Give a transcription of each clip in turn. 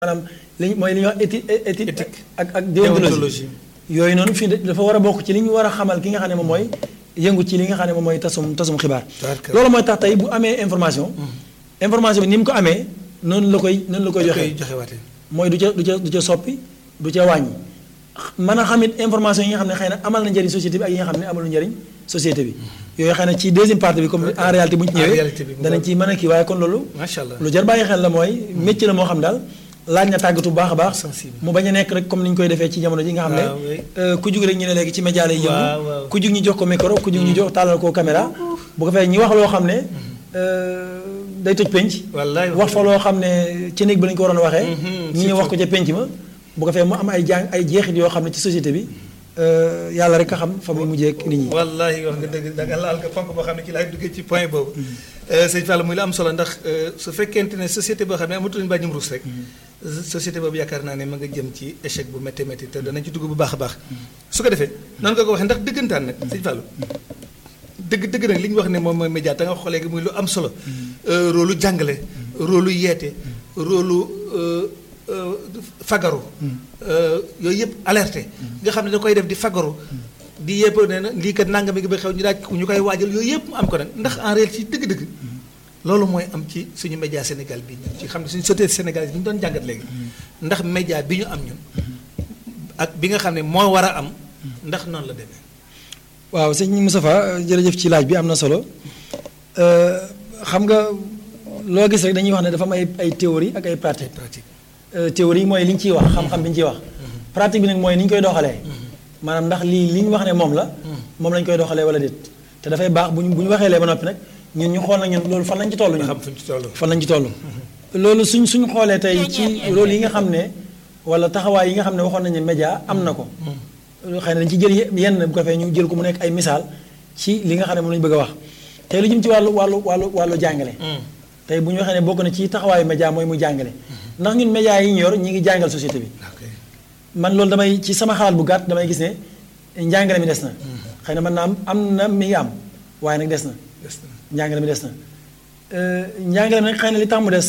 maanaam li mooy li ñuy wax éthique éthique Éthique. ak ak déontologie déontologie yooyu noonu fii dafa war a bokk ci li ñu war a xamal ki nga xam ne moom mooy yëngu ci li nga xam ne moom mooy tasum tasum xibaar Tabaraka. loolu mooy tax tey bu amee information information bi ni mu ko amee noonu la koy noonu la koy koy joxee joxe waatee mooy du ca du ca du ca soppi du ca wàññi mën a xamit information yi nga xam ne xëy na amal na njëriñ société bi ak yi nga xam ne amalu njëriñ société bi yooyu xëy na ci deuxième partie bi comme en réalité bu ñu ci En ñëwee réalité bi mu danañ ci mën a kii waaye kon loolu macha allah lu jar bàyyi xel la mooy métier la moo xam daal laaj na tàggatu bu baax a baax Sensible. mu bañ a nekk rek comme ni ñu koy defee ci jamono ji nga xam ne waaw, oui. euh, ku jug rek ñu ne léegi ci média lay Waaw, yëngu waaw. ku jug ñu jox ko micro ku jug ñu jox tàllal ko caméra bu ko fee ñi wax loo xam ne euh, day toj penc wallaay wax fa loo xam ne ci néeg bi lañu ko waroon a waxee Mhm, ñi ñëw wax ko ca penc ma bu ko fee mu am ay jàng ay jeexit yoo xam ne ci société bi euh, yàlla rek a xam fa muy mujjee ak nit ñi wallahi wax nga dëgg da nga laal nga ponk boo xam ne ci laay duggee ci point boobu sëñ Fall muy la am solo ndax euh, su fekkente ne société boo xam ne amatuñu bàjjum ruus rek société boobu yaakaar naa ne ma nga jëm ci échec bu métti métti te danañ ci dugg bu baax a baax su ko defee noonu nga ko waxee ndax dëggantaan nag sëñ Fall dëgg dëgg nag li ñu wax ne moom mooy média te nga wax ko léegi muy lu am solo euh, rôle lu jàngale rôle lu yeete rôle lu euh, euh, fagaru euh, yooyu yëpp alerté nga xam ne da koy def di fagaru di yëpp ne na lii kat nangam gi ba xew ñu daaj ñu koy waajal yooyu yëpp mu am ko nag ndax en réalité ci dëgg-dëgg loolu mooy am ci suñu média Sénégal bi ñun ci xam ne suñu société sénégalaise bi ñu doon jàngat léegi ndax média bi ñu am ñun ak bi nga xam ne moo war a am ndax noonu la demee waaw sëñ Moustapha jërëjëf ci laaj bi am na solo Euh, xam nga loo gis rek dañuy wax ne dafa am ay ay théorie ak ay pratique pratique Euh, théorie mooy li ñu ciy wax xam-xam bi ñu ciy wax pratique bi nag mooy ni ñu koy doxalee maanaam ndax lii li ñu wax ne moom la moom lañ koy doxalee wala déet te dafay baax bu ñu bu ñu waxee lee ba noppi nag ñun ñu xool nag ñun loolu fan lañ ci toll ñun xam fuñ ci toll fan lañ ci toll loolu suñ suñ xoolee tey ci rôle yi nga xam ne wala taxawaay yi nga xam ne waxoon nañu ne média am na ko xëy na dañ ci jël ye- yenn bu ko fee ñu jël ko mu nekk ay misaal ci li nga xam ne moom lañu bëgg a wax tey lu jëm ci wàllu wàllu wàllu wàllu jàngale tey bu ñu waxee ne bokk na ci taxawaayu média mooy mu jàngale ndax ñun média yi ñu yor ñi ngi jàngal société bi ok man loolu damay ci sama xalaat bu gàtt damay gis ne njàngale mi des na xëy na mën naa am am na mi ngi am waaye nag des na des na njàngale mi des na Euh, njàngale mi nag xëy na li tax mu des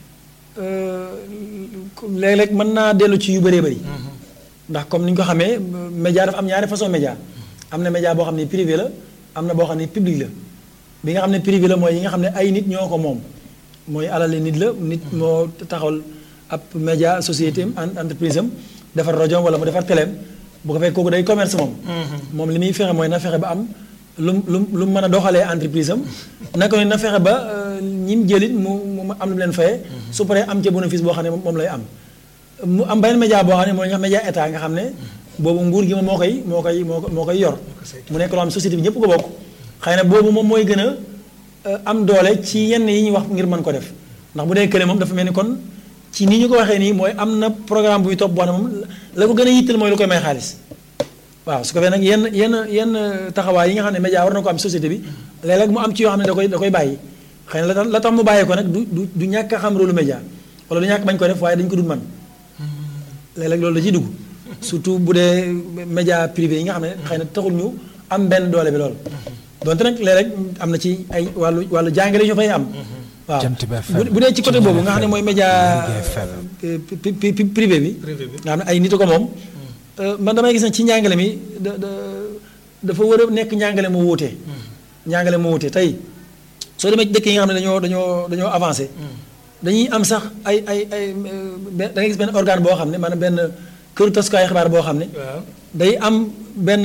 euh, léeg-léeg mën naa dellu ci yu bëree bëri ndax comme ni ñu ko xamee média dafa am ñaari façon média am na média boo xam ne privé la am na boo xam ne public la bi nga xam ne privé la mooy yi nga xam ne ay nit ñoo ko moom mooy alali nit la nit moo taxawal ab média société am en- entreprise am defar rajo wala mu defar téléem bu ko fekk kooku day commerce moom moom li muy fexe mooy na fexe ba am lu mu lu mu lu mu mën a doxalee entreprise am naka noonu na fexe ba ñi mu jëlit mu mu am lu mu leen fayee su paree am ca bénéfice boo xam ne moom lay am mu am beneen média boo xam ne mooy nga xam média état nga xam ne boobu nguur gi moom moo koy moo koy moo ko moo koy yor mu nekk loo xam société bi ñëpp ko bokk xëy na boobu moom mooy gën a euh, am doole ci yenn yi ñuy wax ngir mën ko def ndax bu dee kële moom dafa mel ni kon ci ni ñu ko waxee nii mooy am na programme buy topp boo xam ne moom la ko gën a yittal mooy lu koy may xaalis waaw su ko fee nag yenn yenn yenn taxawaay yi nga xam ne média war na ko am société bi léeg-léeg mu am ci yoo xam ne da koy da koy bàyyi xëy na la tax la tax mu bàyyi ko nag du du du ñàkk a xam rôle média wala du ñàkk bañ ko def waaye dañ ko dul man léeg-léeg loolu da ciy dugg surtout bu dee média privé yi nga xam ne xëy na taxul ñu am benn doole bi lool donte nag léeg-léeg am na ci ay wàllu wàllu jàngale ñu fay am waaw Jant bi FM, bu bu dee ci côté boobu nga xam ne mooy média Lergui FM. pri- pri- pri- privé bi privé bi nga xam ne ay nit a ko moom man damay gis ne ci njàngale mi da da dafa war a nekk njàngale mu wuute njàngale mu wuute tey soo demee ci dëkk yi nga xam ne dañoo dañoo dañoo avancé dañuy am sax ay ay ay da ngay gis benn organe boo xam ne maanaam benn këru tasukaay xibaar boo xam ne waaw day am benn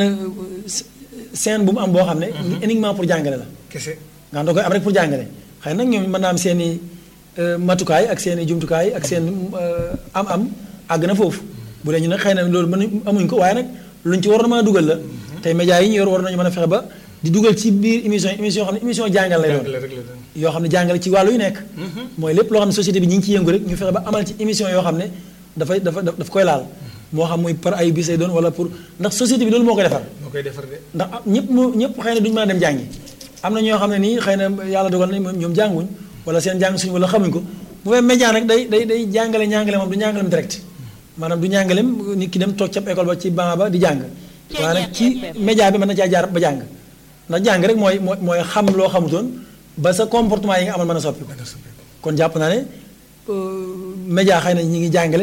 scène bu mu am boo xam ne uniquement pour jàngale la kese nga xam da koy am rek pour jàngale xëy nag ñoom mën naa am seen i matukaay ak seen i jumtukaay ak seen am-am àgg na foofu bu dee ñu nag xëy na loolu mën amuñ ko waaye nag luñ ci war na mën a dugal la tey médias yi ñu yor war nañu mën a fexe ba di dugal ci biir émission émission yoo xam ne émission jàngal lay doon jàngale rek la doon yoo xam ne jàngale ci wàllu yu nekk mooy lépp loo xam ne société bi ñi ngi ci yëngu rek ñu fexe ba amal ci émission yoo xam ne dafay dafa daf koy laal moo xam muy par ay bis lay doon wala pour ndax société bi loolu moo koy defar moo koy defar de ndax am ñëpp mu ñëpp xëy na duñu mën a dem jàngi am na ñoo xam ne nii xëy na yàlla dogal na moom ñoom jànguñ wala seen jàng suñu wala xamuñ ko bu fekkee média nag day day day jàngale ñàngale moom du ñàngalem direct maanaam du ñàngalem nit ki dem toog ca école ba ci banc ba di jàng waaye nag ci média bi mën na caa jaar ba jàng ndax jàng rek mooy mooy mooy xam loo xamutoon ba sa comportement yi nga amal mën a soppi kon jàpp naa ne média xëy na ñi ngi jàngale